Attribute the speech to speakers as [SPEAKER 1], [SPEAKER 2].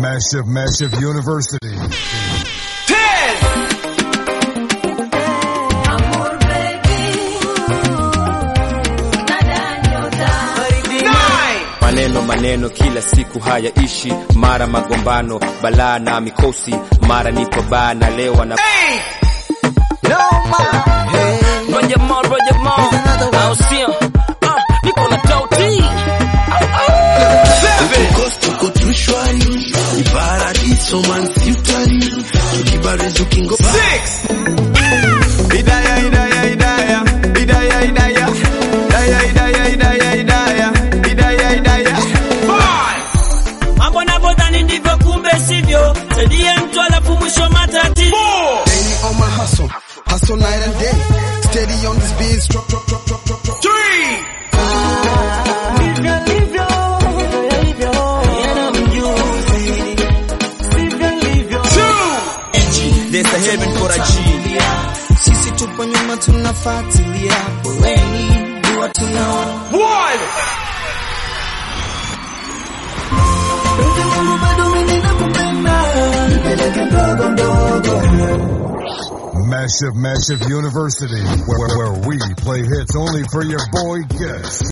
[SPEAKER 1] Massive, massive university.
[SPEAKER 2] Maneno maneno kila siku hayaishi, mara magombano, balaa na mikosi, mara nipo baa na lewa na
[SPEAKER 3] Roger Moore, Roger Moore. Au sio? Ah, niko na tauti.
[SPEAKER 4] Coast tuko tu shwari, ni paradiso man si utani, tukibarizi ukingo
[SPEAKER 5] Hidaya, hidaya, hidaya. Hidaya, hidaya. Hidaya, hidaya, hidaya, hidaya. Hidaya, hidaya.
[SPEAKER 3] Mambo navyodhani ndivyo kumbe sivyo. Saidie mtu alafu mwisho matatizo.
[SPEAKER 6] Daily on my hustle, hustle night and day. Steady on this biz, drop, drop, drop, drop, drop, drop.
[SPEAKER 2] There's a heaven for a G.
[SPEAKER 7] Sisi tupo nyuma tunafuatilia, poleni dua tunaona Penzi wangu bado mimi nakupenda, nipeleke ndogo ndogo
[SPEAKER 1] Massive, massive university. Where, where we play hits only for your boy guests.